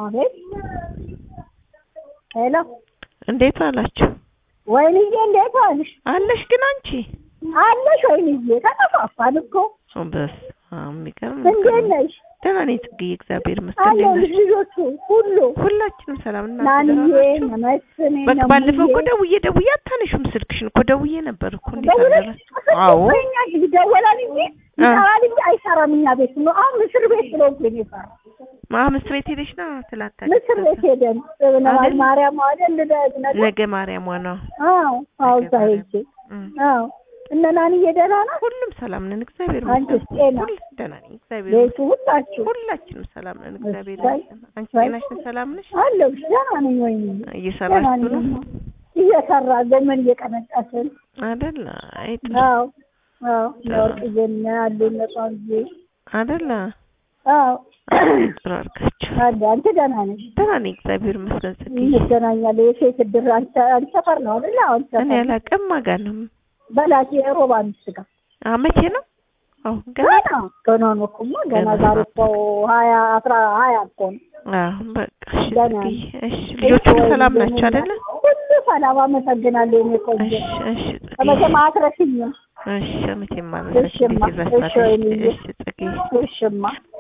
አቤት ሄሎ እንዴት አላችሁ? ወይንዬ እንዴት ዋልሽ? አለሽ ግን አንቺ አለሽ ወይንዬ? ተጠፋፋን እኮ በስመ አብ የሚገርም እንዴት ነሽ? ደህና ነኝ ጽጌ፣ እግዚአብሔር ይመስገን። አለሁ እንዴት ነሽ? ልጆቹ ሁሉ ሁላችንም ሰላም እና ናንዬ ደህና ናችሁ? መስኔ በቃ ባለፈው እኮ ደውዬ ደውዬ አታነሹም ስልክሽን እኮ ደውዬ ነበር እኮ እንዴት ደውለሽ አደረ? አዎ እኛ ይደወላል እንጂ ይሰራል እንጂ አይሰራም። እኛ ቤት ነው አሁን ምስር ቤት ስለሆንኩ ነው የሰራው። ማ ምስር ቤት ሄደሽ ነው ትላታለች። ምስር ቤት ሄደን ነዋል አይደል? ማርያም አይደል ልደት ነገር ነገ ማርያሟ ነው። አዎ አዎ እዛ ሄጄ እም። አዎ እነ ናንዬ ደህና ናት? ሁሉም ሰላም ነን፣ እግዚአብሔር አንቺስ ይመስገን። ጤና? ሁል ደህና ነኝ፣ እግዚአብሔር ቤቱ ይመስገን። ሁላችሁ ሁላችንም ሰላም ነን፣ እግዚአብሔር እሰይ፣ ይመስገን። አንቺ እሰይ። ጤናሽ ነሽ? ሰላም ነሽ? አለሁ ደህና ነኝ። ወይኔ ደህና እየሰራችሁ ነኝ ነው እየሰራ ጎመን እየቀነጠስን አይደል? አይ ጥሩ አዎ አዎ ለወርቅዬ እና አሉ እነ ቋንጆ አይደል? አዎ ጥሩ አድርጋችሁ። አለ አንቺ ደህና ነሽ? ደህና ነኝ፣ እግዚአብሔር ይመስገን። ጽጌ እንገናኛለን። የሴት እድር አንቺ አንቺ ሰፈር ነው አይደል? አሁን እኔ ሰፈር አላውቅም። ማጋ ነው? በላች የሮባ አምስት ጋር አ መቼ ነው? አዎ ገና ገና ገና ነው እኮ እማ ገና ገና ዛሬ እኮ ሀያ አስራ ሀያ እኮ ነው። አዎ በቃ እሺ። ገና ጽጌ እሺ። ልጆቹ ሁሉ ሰላም ናቸው አይደለ? ሁሉ ሰላም አመሰግናለሁ። እኔ ቆንጆ እሺ እሺ ጽጌ ከመቼም አትረሽኝም። እሺ መቼም ማለት እሺማ፣ እንዴት ይረሳል? እሺ ወይኔ። እሺ ጽጌ እሽማ